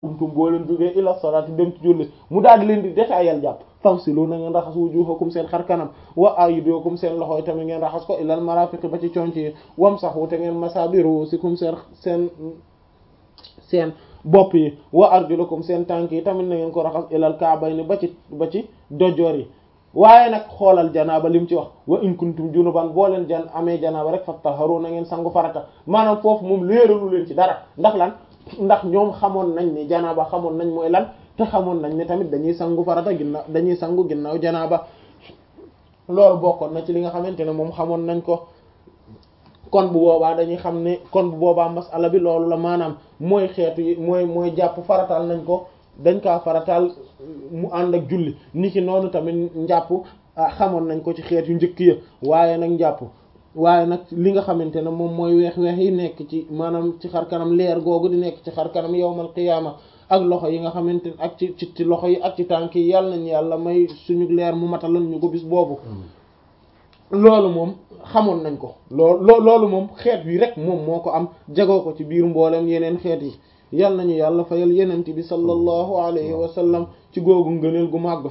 tum boo leen jógee ila salaati dem ci julli mu daal di leen di détaayal jàpp fawsilu na ngeen raxas wujuhakum seen xar kanam wa aydiyakum seen loxo yi tamit ngeen raxas ko ilal marafiqi ba ci conc yi wamsahu te ngeen masa bi ruusikum seen seen seen bopp yi wa arjulakum seen tànk yi tamit na ngeen ko raxas ilal kaabayni ba ci ba ci dojoor yi waaye nag xoolal janaaba lim ci wax wa in kuntum junuban boo leen jan amee janaaba rek fattaharu na ngeen sangu farata maanaam foofu moom léeralu leen ci dara ndax lan ndax ñoom xamoon nañ ni janaaba xamoon nañ mooy lan te xamoon nañ ne tamit dañuy sangu farata ginnaaw dañuy sangu ginnaaw janaaba loolu bokkoon na ci li nga xamante ne moom xamoon nañ ko kon bu boobaa dañuy xam ne kon bu boobaa masala bi loolu la maanaam mooy xeetu yi mooy mooy jàpp farataal nañ ko dañ kaa farataal mu ànd ak julli ni ki noonu tamit njàpp xamoon nañ ko ci xeet yu njëkk ya waaye nag njàpp waaye nag li nga xamante ne moom mooy weex-weex yi nekk ci maanaam ci xar kanam leer googu di nekk ci xar kanam yawmal qiyaama ak loxo yi nga xamante ne ak ci ci loxo yi ak ci tànk yi yàlla nañ yàlla may suñu leer mu matalal ñu ko bis boobu loolu moom xamoon nañ ko loolu loolu moom xeet wi rek moom moo ko am jagoo ko ci biir mboolem yeneen xeet yi yal nañu yàlla fayal yenent bi sallallahu alayhi wa sallam ci googu ngëneel gu màgg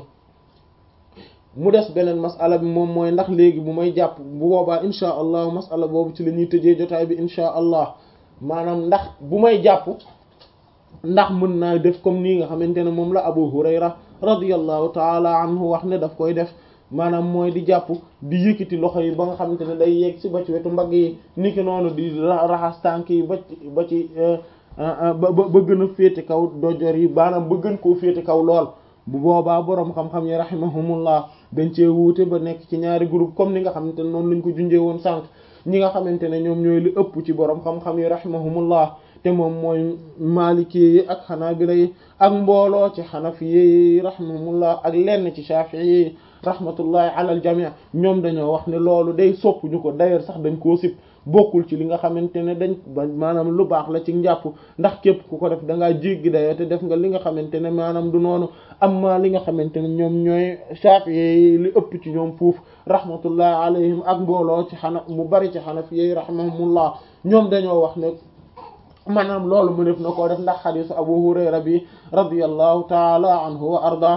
mu des beneen masala bi moom mooy ndax léegi bu may jàpp bu boobaa insha allah masala boobu ci la ñuy tëjee jotaay bi insha allah maanaam ndax bu may jàpp ndax mën naa def comme nii nga xamante ne moom la abu hurayra radiyallahu taala anhu wax ne daf koy def maanaam mooy di jàpp di yëkkati loxo yi ba nga xamante ne day yegg si ba ci wetu mbagg yi niki noonu di raxas tànk yi ba ci ba ci ba ba gën a féete kaw dojor yi maanaam ba gën koo féete kaw lool bu boobaa boroom xam-xam yi rahimahumullah dañ cee wuute ba nekk ci ñaari groupe comme ni nga xamante ne noonu lañ ko junjee woon sànq ñi nga xamante ne ñoom ñooy li ëpp ci boroom xam-xam yi rahimahumullah te moom mooy maliki yi ak xanaabila yi ak mbooloo ci xanafi yi rahimahumullah ak lenn ci shafii yi rahmatullahi ala al jami' ñoom dañoo wax ne loolu day sopp ñu ko d'ailleurs sax dañ koo sib bokkul ci li nga xamante ne dañ maanaam lu baax la ci njàpp ndax képp ku ko def da ngaa jéggi dayoo te def nga li nga xamante ne maanaam du noonu amma li nga xamante ne ñoom ñooy Shafi'i li ëpp ci ñoom fuuf rahmatullahi alayhim ak mbooloo ci xana mu bari ci Hanafi rahimahumullah ñoom dañoo wax ne maanaam loolu mu def na koo def ndax xadiisu Abu Hurayra bi radiyallahu taala anhu wa ardah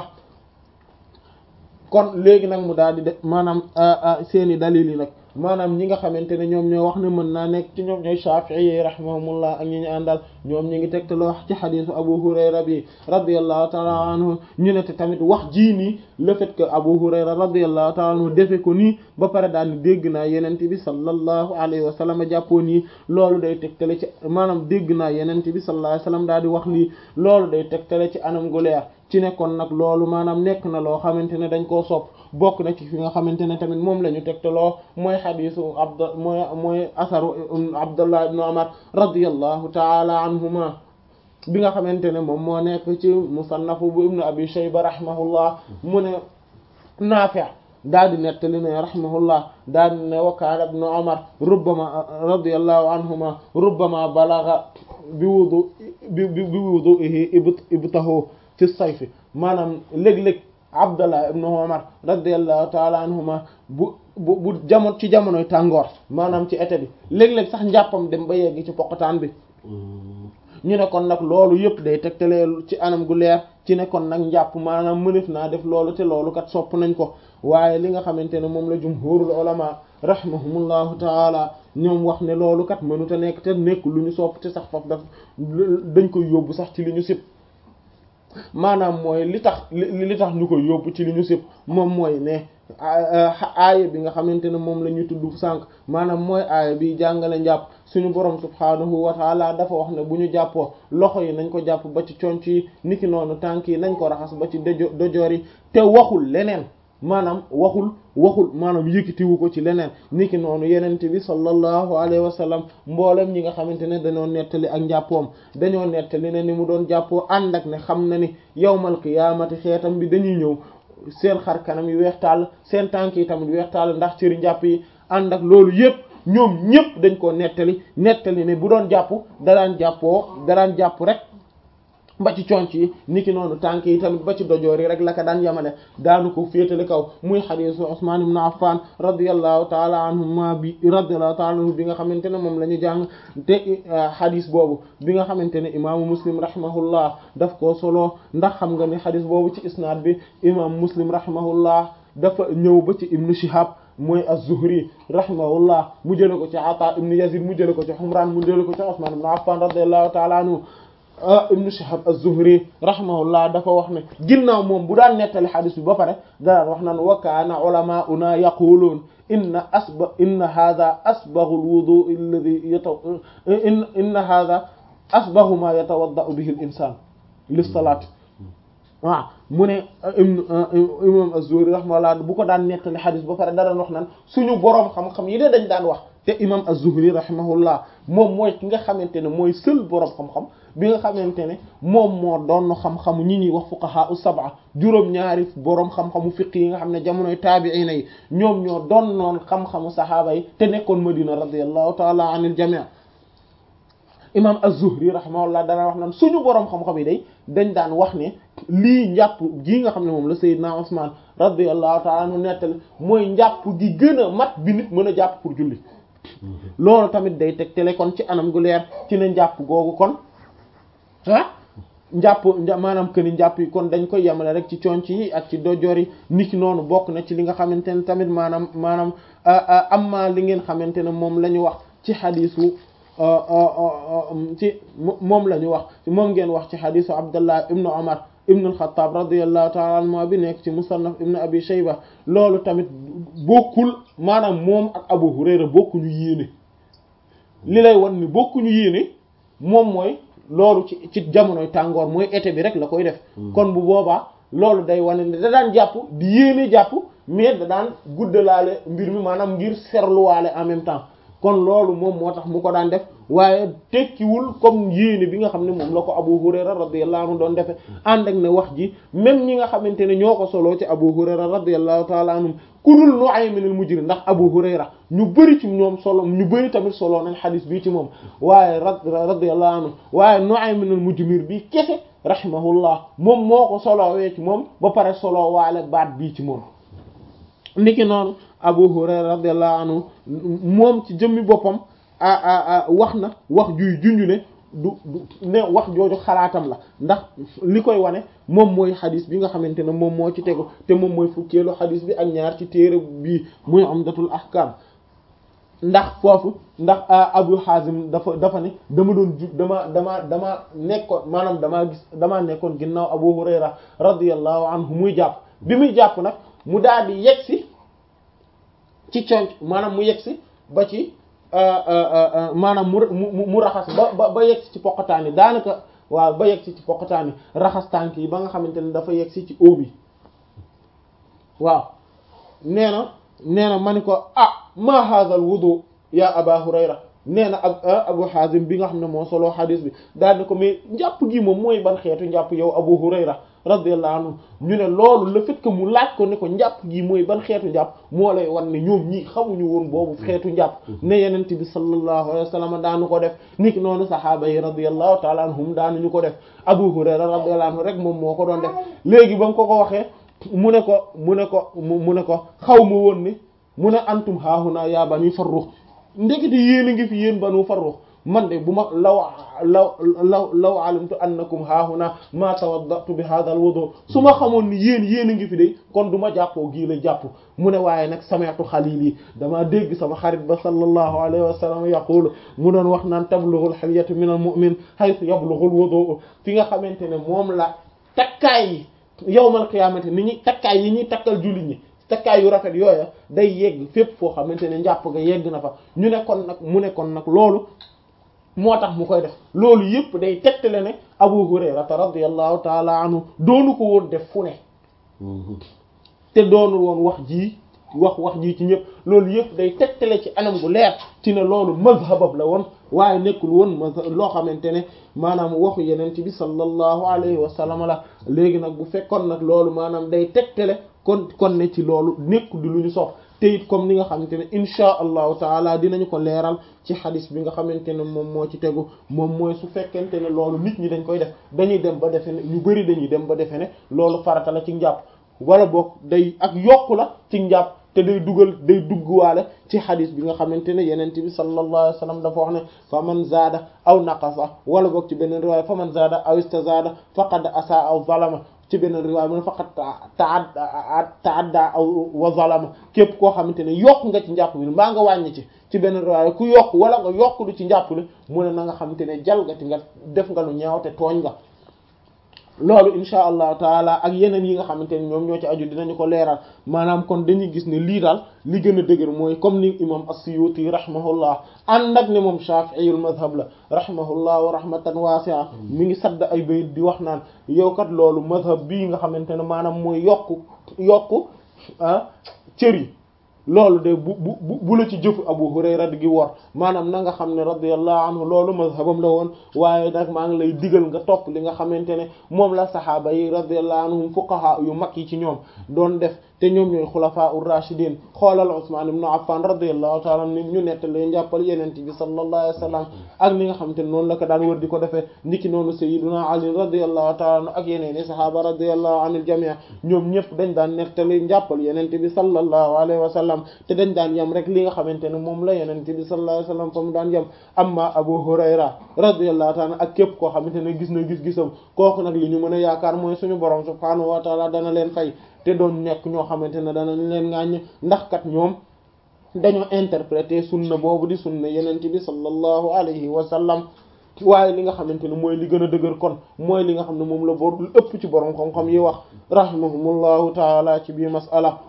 kon léegi nag mu daal di def maanaam seeni dalil yi nag maanaam ñi nga xamante ne ñoom ñoo wax ne mën naa nekk ci ñoom ñooy Shafi'i rahimahumullah ak ñi ñu àndal ñoom ñi ngi tegtaloo wax ci xadiisu Abu Hurayra bi radiyallahu ta'ala anhu ñu ne te tamit wax jii nii le fait que Abu Hurayra radiyallahu ta'ala anhu defe ko nii ba pare daal di dégg naa yenente bi sallallahu alayhi wa sallam jàppoo nii loolu day tegtale ci maanaam dégg naa yenente bi sallallahu alayhi wa sallam daal di wax lii loolu day tegtale ci anam gu leer ci nekkoon nag loolu maanaam nekk na loo xamante ne dañ koo sopp bokk na ci fi nga xamante ne tamit moom la ñu tegtaloo mooy xadiisu abd mooy mooy asaru abdullah ibn umar radiyallahu taala anhuma bi nga xamante ne moom moo nekk ci musannafu bu ibnu abi shayba rahimahullah mu ne naafi' daal di nettali ne rahimahullah daal di ne wa kaana ibnu umar rubbama radiyallahu anhuma rubbama balagha bi wudu bi bi wudu'ihi ibtahu fi sayfi maanaam léeg-léeg abdallah ibnu umar radiallahu taala anhuma bu bu bu jamono ci jamonoy tàngoor maanaam ci été bi léeg-léeg sax njàppam dem ba yegg ci poqataan bi ñu ne kon nag loolu yëpp day tegtalee ci anam gu leer ci ne kon nag njàpp maanaam mënef naa def loolu te loolu kat sopp nañ ko waaye li nga xamante ne moom la jumhurul ulama rahimahumullahu taala ñoom wax ne loolu kat mënuta nekk te nekk lu ñu sopp te sax foofu daf dañ koy yóbbu sax ci li ñu sib maanaam mooy li tax li tax ñu koy yóbbu ci li ñu sib moom mooy ne aaya bi nga xamante ne moom la ñu tudd sànq maanaam mooy aaya bi jàngale njàpp suñu borom subhaanahu wa taala dafa wax ne bu ñu jàppoo loxo yi nañ ko jàpp ba ci conc yi niki noonu tànk yi nañ ko raxas ba ci dojo dojoor yi te waxul leneen maanaam waxul waxul maanaam yëkkatiwu ko ci leneen niki noonu yenente bi sallallahu alayhi wa sallam mboolem ñi nga xamante ne dañoo nettali ak njàppoom dañoo nettali ne ni mu doon jàppoo ànd ak ne xam na ni yawmal qiyaamati xeetam bi dañuy ñëw seen xar kanam yi weex tàll seen tànk yi tamit weex tàll ndax cëri njàpp yi ànd ak loolu yépp ñoom ñépp dañ koo nettali nettali ne bu doon jàpp da daan jàppoo da daan jàpp rek ba ci conc yi niki noonu tànk yi tamit ba ci dojoor yi rek la ka daan yamale daanu ko féetale kaw muy xadiisu Usmaan ibn Affan radiyallahu taala anhuma bi radiyallahu taala anhu bi nga xamante ne moom la ñu jàng te xadis boobu bi nga xamante ne imaamu Muslim rahimahullah daf koo solo ndax xam nga ni xadis boobu ci isnaad bi imaamu Muslim rahimahullah dafa ñëw ba ci ibnu Shihab mooy az-Zuhri rahimahullah mu jële ko ci Ata ibnu Yazid mu jële ko ci Humran mu jële ko ci Usmaan ibn Affan radiyallahu taala anhu ibnu Shihab az-Zuhri rahimahullah dafa wax ne ginnaaw moom bu daan nettali xadis bi ba pare daan wax naan wa kaana ulamaa'una yaquluun inna asba inna hadha asbaghu al-wudu alladhi yata inna hadha asbaghu ma yatawadda'u bihi al-insan lis-salaat waaw mu ne imam az-Zuhri rahimahullah bu ko daan nettali xadis ba pare daan wax naan suñu boroom xam-xam yi de dañ daan wax te imam az-Zuhri rahimahullah moom mooy ki nga xamante ne mooy seul boroom xam-xam bi nga xamante ne moom moo doon xam-xamu ñi ñuy wax fuqaha us-sab'a juróom-ñaari boroom xam-xamu fiq yi nga xam ne jamonoy taabi'ina yi ñoom ñoo doon noon xam-xamu saxaaba yi te nekkoon Madina radiyallahu ta'ala anil jami' imam az-Zuhri rahimahullah dana wax naan suñu boroom xam-xam yi day dañ daan wax ne lii njàpp gii nga xam ne moom la Seydina Usman radiyallahu ta'ala anhu nettali mooy njàpp gi gën a mat bi nit mën a jàpp pour julli loolu tamit day tegtale kon ci anam gu leer ci ne njàpp googu kon ah njàpp maanaam que ni njàpp yi kon dañ koy yemale rek ci conc yi ak ci dojoor yi niki noonu bokk na ci li nga xamante ne tamit maanaam maanaam amma li ngeen xamante ne moom la ñu wax ci xadiisu ci moom la ñu wax moom ngeen wax ci xadiisu Abdullah ibnu Umar ibnu al-Khattab radiyallahu ta'ala anhu bi nekk ci Musannaf ibnu Abi Shayba loolu tamit bokkul maanaam moom ak Abu Hurayra bokkuñu yéene li lay wan ni bokkuñu yéene moom mooy loolu ci ci jamonoy tàngoor mooy été bi rek la koy def kon bu boobaa loolu day wane ne da daan jàpp di yéene jàpp mais da daan guddalaale mbir mi maanaam ngir serluwaale en même temps kon loolu moom moo tax mu ko daan def waaye tekkiwul comme yéene bi nga xam ne moom la ko Abu Hurayra radiyallahu anhu doon defe ànd ak ne wax ji même ñi nga xamante ne ñoo ko soloo ci Abu Hurayra radiyallahu ta'ala anhum ku dul Nu'aym al-Mujri ndax Abu Hurayra ñu bëri ci ñoom solo ñu bëri tamit solo nañ xadis bii ci moom waaye radiyallahu anhu waaye Nu'aym al-Mujmir bi kese rahimahullah moom moo ko solowee ci moom ba pare solo waale baat bii ci moom niki noonu Abu Hurayra radiyallahu anhu moom ci jëmmi boppam wax na wax juy junju ne du du ne wax jooju xalaatam la ndax li koy wane moom mooy xadis bi nga xamante ne moom moo ci tegu te moom mooy fukkeelu xadis bi ak ñaar ci téere bii muy Umdatul Ahkam ndax foofu ndax Abu Hazim dafa dafa ne dama doon ju dama dama dama nekkoon maanaam damaa gis damaa nekkoon ginnaaw Abu Hurayra radiyallahu anhu muy jàpp bi muy jàpp nag mu daal di yegsi ci conc maanaam mu yegsi ba ci maanaam mu mu mu raxas ba ba ba yegsi ci poqataani daanaka waaw ba yegsi ci poqataani raxas tànk yi ba nga xamante ne dafa yegsi ci óo bi waaw nee na nee na ma ni ko ah ma hadha al wudu ya aba hurayra nee na ab abu hazim bi nga xam ne moo solo xadis bi daal ni ko mais njàpp gi moom mooy ban xeetu njàpp yow abu hurayra radiyallahu anhu ñu ne loolu le fait que mu laaj ko ne ko njàpp gi mooy ban xeetu njàpp moo lay wan ne ñoom ñii xamuñu woon boobu xeetu njàpp ne yenent bi sallallahu alayhi wa sallam daanu ko def niki noonu sahaaba yi radiyallahu taala anhum daanuñu ko def abu hurayra radiyallahu anhu rek moom moo ko doon def léegi ba nga ko ko waxee mu ne ko mu ne ko mu ne ko xaw ma woon ni mu ne antum haahuna yaa bani farrux ndekete yéen a ngi fi yéen banu farrux man de bu ma law law law law alimtu annakum haahuna ma tawaddatu bi hadha al wudu su ma xamoon ni yéen yéen a ngi fi de kon du ma jàppoo gii la jàpp mu ne waaye nag sami'tu xalili damaa dégg sama xarit ba sallallahu alayhi wa sallam yaqulu mu doon wax naan tablughul hilyatu min al mu'min haythu yablughul wudu fi nga xamante ne moom la takkaay yi yawmal qiyaamati ni ñuy takkaay yi ñuy takkal jullit ñi takkaay yu rafet yooya day yegg fépp foo xamante ne njàpp ga yegg na fa ñu ne kon nag mu ne kon nag loolu moo tax mu koy def loolu yëpp day tegtale ne Abu Hurayrata radiyallahu taala anhu doonu ko woon def fu ne te doonul woon wax jii wax wax jii ci ñëpp loolu yëpp day tegtale ci anam gu leer ci ne loolu mazhabab la woon waaye nekkul woon mazhab loo xamante ne maanaam waxu yeneen bi sallallahu alayhi wa sallam la léegi nag bu fekkoon nag loolu maanaam day tegtale kon kon ne ci loolu nekkul di lu ñu sopp te it comme ni nga xamante ne inchaa allahu taala dinañu ko leeral ci xadis bi nga xamante ne moom moo ci tegu moom mooy su fekkente ne loolu nit ñi dañ koy def dañuy dem ba defe ne ñu bari dañuy dem ba defe ne loolu farata la ci njàpp wala boog day ak yokku la ci njàpp te day dugal day dugguwaale ci xadis bi nga xamante ne yenent bi sallallahu alayhi wa sallam dafa wax ne fa man zaada aw naqasa wala boog ci beneen riwaaya fa man zaada aw istazaada faqad asa aw zalama ci beneen riwaaya mu ne faqad taadda taadda aw wa zalama képp koo xamante ne yokk nga ci njàpp bi mbaa nga wàññi ci ci beneen riwaaya ku yokk wala nga yokk du ci njàpp li mu ne na nga xamante ne jalgati nga def nga lu ñaaw te tooñ nga loolu insha allahu taala ak yeneen yi nga xamante ne ñoom ñoo ci aju dinañu ko leeral maanaam kon dañuy gis ne lii daal li gën a dëgër mooy comme ni imam as-Suyuti rahimahullah ànd ak ne moom Shafi'iyul madhab la rahimahullah wa rahmatan wasi'a mi ngi sadd ay bayit di wax naan yow kat loolu madhab bii nga xamante ne maanaam mooy yokku yokku ah cër yi loolu de bu bu bu la ci jëfu Abu Hurayra gi wor maanaam na nga xam ne radiyallahu anhu loolu mazhabam la woon waaye nag maa ngi lay digal nga topp li nga xamante ne moom la saxaaba yi radiyallahu anhum fuqaha yu mag yi ci ñoom doon def te ñoom ñooy xulafaa ur-rashidin xoolal Usman ibn Affan radiyallahu ta'ala ni ñu nettali njàppal yeneen bi sallallahu alayhi wasallam ak ni nga xamante ne noonu la ko daan wër di ko defee niki noonu sayyiduna Ali radiyallahu ta'ala ak yeneen i saxaaba radiyallahu anil jami' ñoom ñëpp dañ daan nettali njàppal yeneen bi sallallahu alayhi wasallam te dañ daan yem rek li nga xamante ne moom la yeneen bi sallallahu alayhi wasallam fa mu daan yem amma Abu Hurayra radiyallahu ta'ala ak képp koo xamante ne gis na gis-gisam kooku nag li ñu mën a yaakaar mooy suñu borom subhaanahu wa ta'ala dana leen fay te doon nekk ñoo xamante ne danañ leen ŋàññ ndax kat ñoom dañoo interpréter sunna boobu di sunna yenent bi sallallahu alayhi wa sallam waaye li nga xamante ne mooy li gën a dëgër kon mooy li nga xam ne moom la bor lu ëpp ci borom xam-xam yi wax rahimahumullahu taala ci biir masala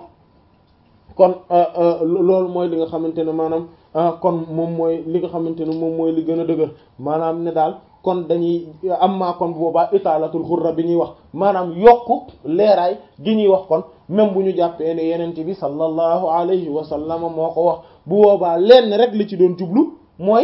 kon loolu mooy li nga xamante ne maanaam kon moom mooy li nga xamante ne moom mooy li gën a dëgër maanaam ne daal kon dañuy am maa kon boobaa itaalatul xurra bi ñuy wax maanaam yokku leeraay gi ñuy wax kon même bu ñu jàppee ne yenente bi sallallahu alayhi wa sallam moo ko wax bu boobaa lenn rek li ci doon jublu mooy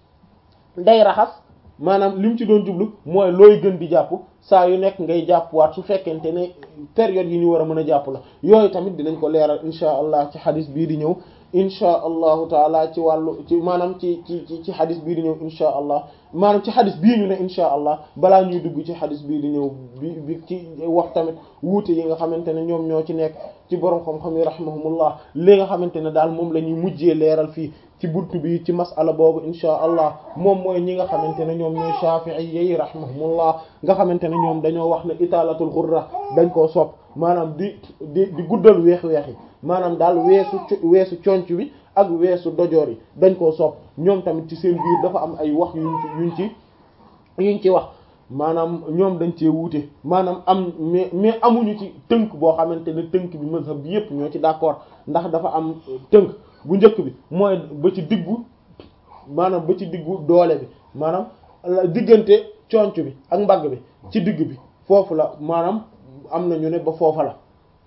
day raxas maanaam li mu ci doon jublu mooy looy gën di jàpp saa yu nekk ngay jàppwaat su fekkente ne période yi ñu war a mën a jàpp la yooyu tamit dinañ ko leeral insha allah ci xadis bii di ñëw insha allahu taala ci wàllu ci maanaam ci ci ci ci xadis bii di ñëw insha allah maanaam ci xadis bii ñu ne insha allah balaa ñuy dugg ci xadis bii di ñëw bi bi ci wax tamit wuute yi nga xamante ne ñoom ñoo ci nekk ci borom xam-xam yi rahimahumullah li nga xamante ne daal moom la ñuy mujjee leeral fii ci buntu bi ci masala boobu insha allah moom mooy ñi nga xamante ne ñoom ñooy shafi'i yi rahimahumullah nga xamante ne ñoom dañoo wax ne italatul ghurra dañ koo sopp maanaam di di di guddal weex-weex yi maanaam daal weesu weesu conc bi ak weesu dojoor yi dañ koo sopp ñoom tamit ci seen biir dafa am ay wax yuñ ci yuñ ci yuñ ci wax maanaam ñoom dañ cee wuute maanaam am mais mais amuñu ci tënk boo xamante ne tënk bi mazhab bi yépp ñoo ci d'accord ndax dafa am tënk bu njëkk bi mooy ba ci diggu maanaam ba ci diggu doole bi maanaam diggante conc bi ak mbagg bi ci digg bi foofu la maanaam am na ñu ne ba foofa la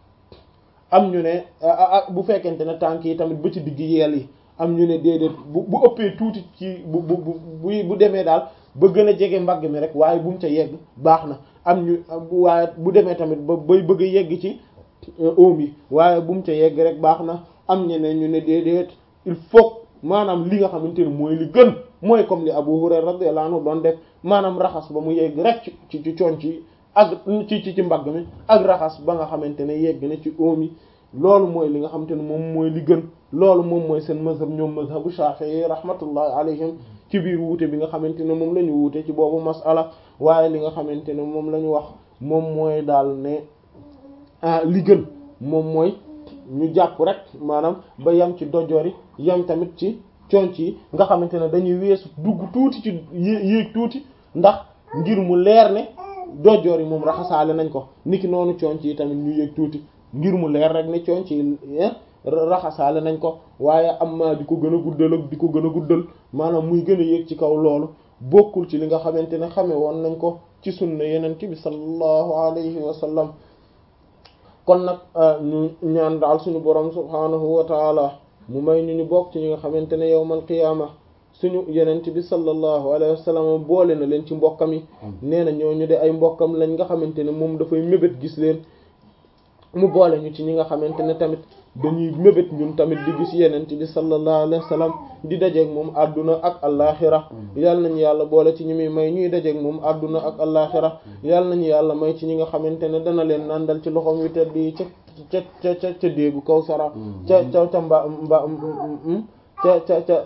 am ñu ne bu fekkente ne tànk yi tamit ba ci digg yeel yi am ñu ne déedéet bu bu ëppee tuuti ci bu bu bu bu demee daal ba gën a jege mbagg mi rek waaye bu mu ca yegg baax na am ñu waaye bu demee tamit ba bay bëgg a yegg ci oom yi waaye bu mu ca yegg rek baax na am ñeneen ñu ne déedéet il faut maanaam li nga xamante ne mooy li gën mooy comme li Abu Hurayra radiyallahu anhu doon def maanaam raxas ba mu yegg rek ci ci conc yi ak ci ci ci mbagg mi ak raxas ba nga xamante ne yegg na ci oom yi loolu mooy li nga xamante ne moom mooy li gën loolu moom mooy seen mazhab ñoom mazhabu Shafi'i rahmatullahi alayhim ci biir wuute bi nga xamante ne moom la ñu wuute ci boobu masala waaye li nga xamante ne moom la ñu wax moom mooy daal ne ah li gën moom mooy ñu jàpp rek maanaam ba yam ci dojoor yi yam tamit ci conc yi nga xamante ne dañuy weesu dugg tuuti ci yéeg tuuti ndax ngir mu leer ne dojoor yi moom raxasaale nañ ko niki noonu conc yi tamit ñu yéeg tuuti ngir mu leer rek ne conc yi raxasaale nañ ko waaye am ma di ko gën a guddal ak di ko gën a guddal maanaam muy gën a yéeg ci kaw loolu bokkul ci li nga xamante ne xame woon nañ ko ci sunna yeneen bi sallallahu alayhi wa sallam kon nag ñu ñaan daal suñu borom subhaanahu wa taala mu may ñu ñu bokk ci ñi nga xamante ne yawmal qiyaama suñu yenent bi sallallahu alayhi wa sallam boole na leen ci mbokkam yi nee na ñooñu de ay mbokkam lañ nga xamante ne moom dafay mébét gis leen mu boole ñu ci ñi nga xamante ne tamit dañuy mébét ñun tamit di gis yenent bi sallallahu alayhi wa sallam di dajeeg moom adduna ak allaaxira yal nañu yàlla boole ci ñi muy may ñuy dajeeg moom adduna ak allaaxira yal nañu yàlla may ci ñi nga xamante ne dana leen nandal ci loxoom wi tedd yi ca ca ca ca ca déegu Kawsara ca ca ca mba mba ca ca ca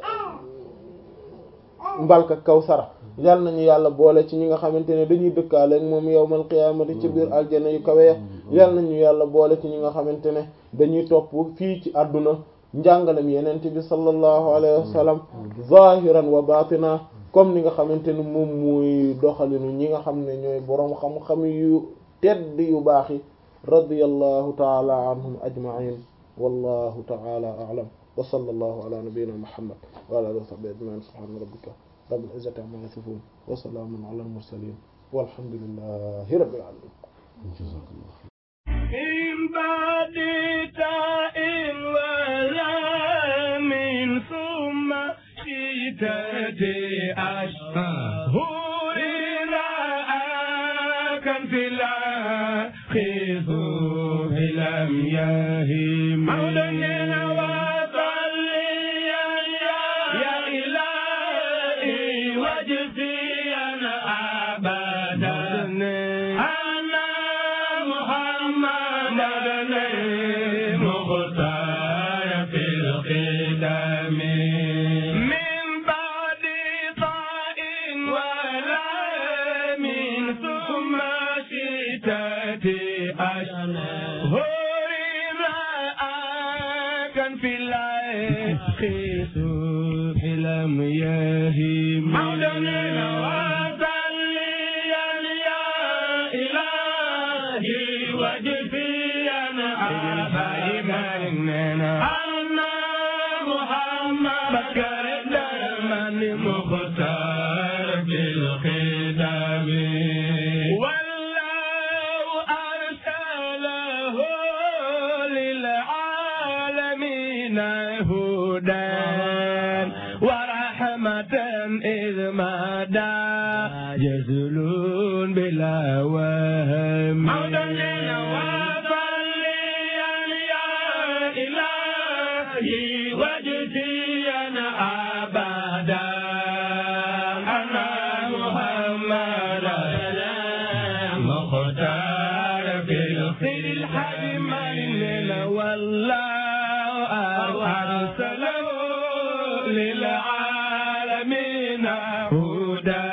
mbalka Kawsara yal nañu yàlla boole ci ñi nga xamante ne dañuy dëkkaale ak moom yawmal qiyaamati ci biir aljana yu kawe ya yal nañu yàlla boole ci ñi nga xamante ne dañuy topp fii ci àdduna njàngalem yenente bi sallallahu alayhi wa sallam zahiran wa batina comme ni nga xamante ne moom mooy doxalinu ñi nga xam ne ñooy boroom xam-xam yu tedd yu baax yi radiyallahu taala anhum ajma'in wallahu taala a'lam wa sallallahu ala nabiyyina muhammad wa ala alihi wa sahbihi ajma'in subhana rabbika rabbil izzati amma yasifun wa salamun ala al mursalin walhamdulillahi rabbil alamin من بعد تاء ولام ثم شتات أشهر رأى في الآخذ لم يهم مولانا وصليا يا إلهي واجزينا أبدا أنا محمد مختار في القدم من بعد طاء ولا من ثم شتات أشهر كان في العيش صبح لم يهم مولانا وصليا يا إلهي واجزينا أبدا أنا محمد بكر دائما مختار بالخدم والله أرسله للعالمين هدى ورحمة إذ مدى يزلون بلا وهم مولانا وصليا يا إلهي واجزينا أبدا أنا محمد مختار في الخير الحجم والله أرسله للعالمين هدى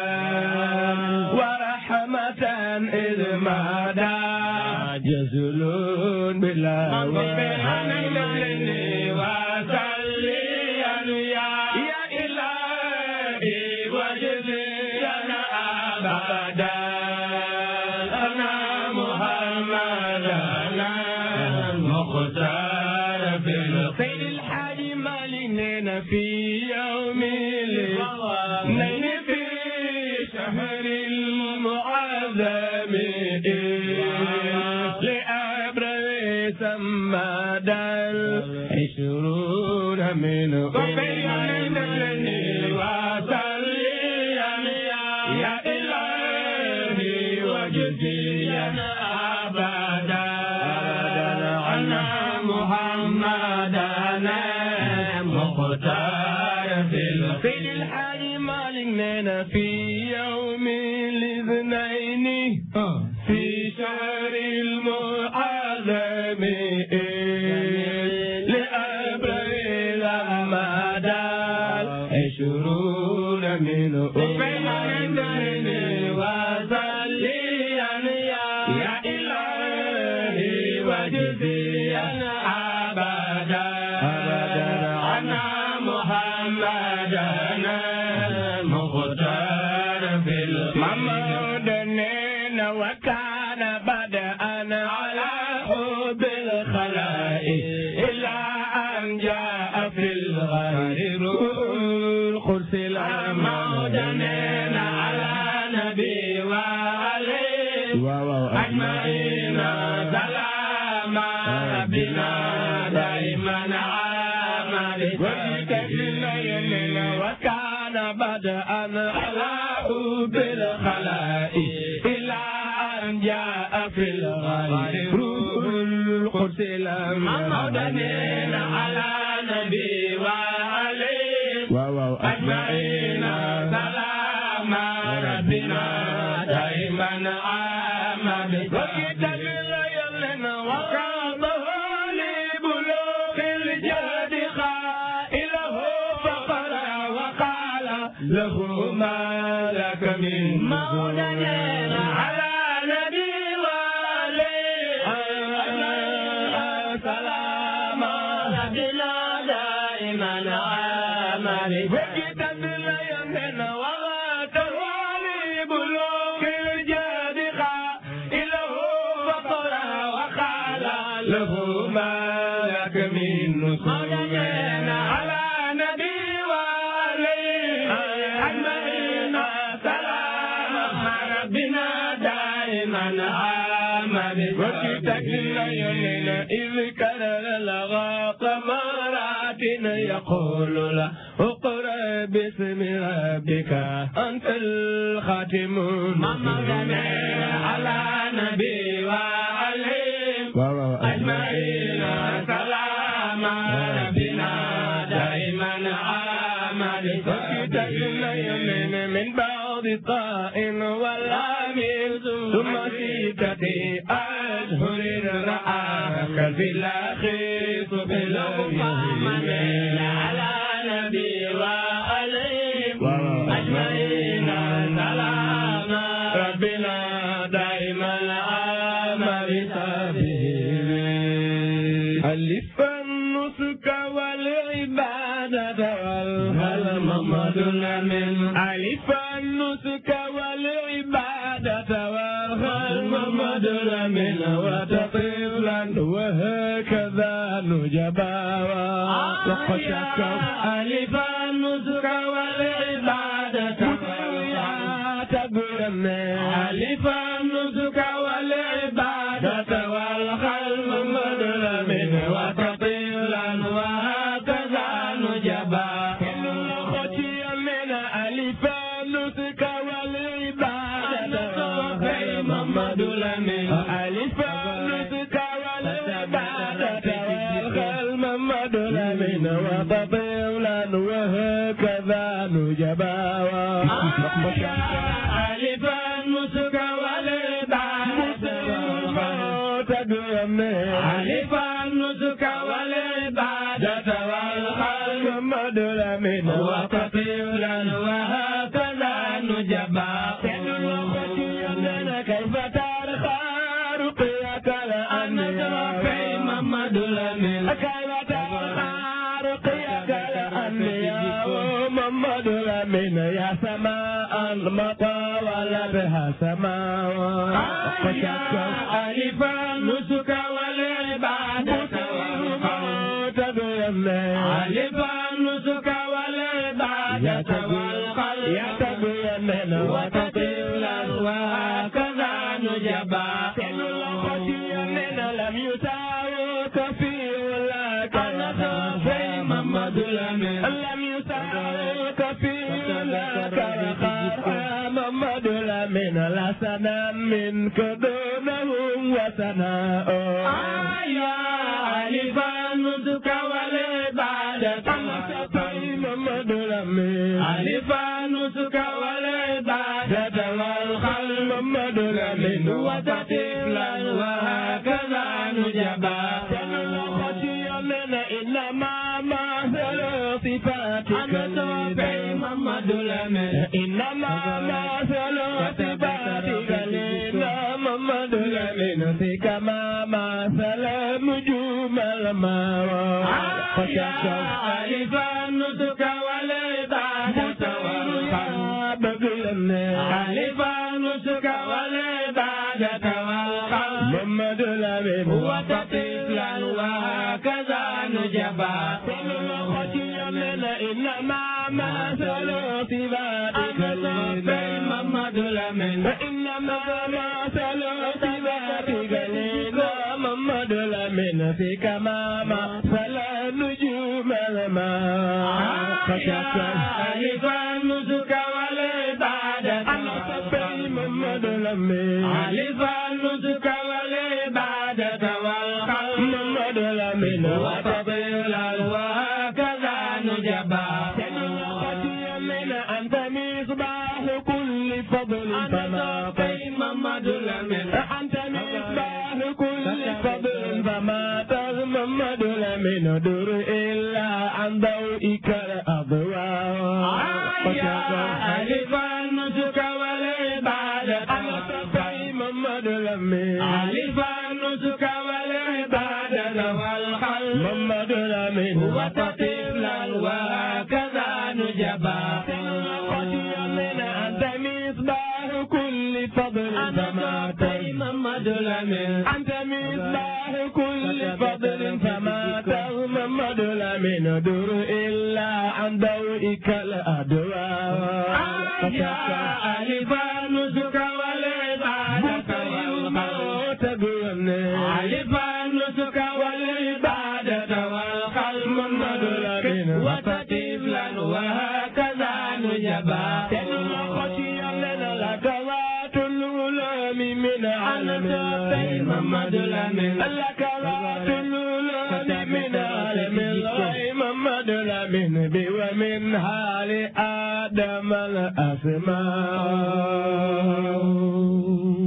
ورحمة إذ مدى جزل بلا وصليا يا إلهي وجزينا أبدا أنا محمد أنا المختار في الخير الحاج مالنا في يوم الاثنين في شهر المعظم لأبرز سماد العشرون من يا إلهي وجزينا أبدا عنا محمدنا مختار في الحي مالنا في يوم الاثنين في شهر المعظم لأبريل مدى عشرون من أمين وصليا يا إلهي وجزينا أبدا عنا محمدنا مختار في الممدنين وكان بدءا على حب الخلائق إلى أن جاء في الغير القدس المودنين على نبي وعليه أجمعين سلام ربنا دائما عامل وكان بدءا على حب الخلائق إلى أن جاء في الغير القدس لم مودنين على نبي وعليه واو أجمعين سلام ربنا دائما عام وكتاب الليل وقاضه لبلوغ الجهد خائله فقرا وقال له ما لك من مولدين على نبي وعليه سلام ربنا دائما عمل وكتاب الليل وغاته لبلوغ الجهد خائله فقرا وقال له ما لك من نصرين على نبي وعليه أجمعين سلام ربنا دائما عمل وكتاب الليل إذ كرر لغى قمرات يقول له اقرأ باسم ربك أنت الخاتم محمد على نبي وعليه واو أجمعين سلام ربنا دائما عمل وكتاب الليل من بعض طاء والأمير ثم ستة أشهر رآك في الأخير بالأمين على نبي وعليه أجمعين سلام ربنا دائما عمل سبيل ألف النسك والعبادة والهل محمد من ألف النسك والعبادة والهل محمد من وتطفلا وهكذا نجبا وقشك ألف النسك والعبادة تقول ألف النسك والعبادة والخلق مظلم وتطيلا وهكذا نجبا خشي من ألف النسك والعبادة وخير محمد لمن ألف النسك والعبادة والخلق محمد لمن وتطيلا وهكذا نجبا ألف النسك والعبادة تدرم ألف النسك والعبادة والخلق مدر من وتطيلا وهكذا نجبا كيف ترخى رقيك الأنبياء في محمد لمن كيف ترخى رقيك الأنبياء محمد لمن يا سماء المطاول بها سماء ألف النسك والعبادة والخوت ألف النسك والعبادة والخلق يتبين وتطيلا وهكذا نجبا لم يساوك في ولاك في محمد لم يساوك في ولاك محمد لمن لا سنا منك دونهم وسناء يا ألف النسك والعبادة في محمد لمن ألف النسك والعبادة والخلق محمد لمن وتطفلا وهكذا نجبا إنما مثل صفاتك في محمد لمن إنما مثل صفاتك لنا محمد لمن في كما مثل نجوم الماء خشك ألف النسك والعبادة والخلق ألف النسك والعبادة والخلق محمد لمن وتطفلا وهكذا نجبا إنما مثل صفاتك لنا محمد لمن إنما مثل صفاتك لنا محمد لمن في كما مثل نجوم الماء خشك ألف النسك والعبادة أنا صبي محمد لمن ألف النسك والعبادة والخلق من در إلا عن ضوئك الأضواء ألف النسك والعبادة المصطفى محمد لمين ألف النسك والعبادة والخلق محمد لمين وتطفلا وهكذا نجبا من أنت مصباح كل فضل فما محمد لمين أنت مصباح كل فضل فما محمد لمين در إلا عن ضوئك الأدواء يا ألف النسك والعبادة والموت بيمني ألف النسك والعبادة والقلب محمد لمين وتطفلا وهكذا نجبا خشي لنا لك العلوم من علم محمد لمن لك العلوم من علم الله محمد لمن بي ومن حال آدم الأسماء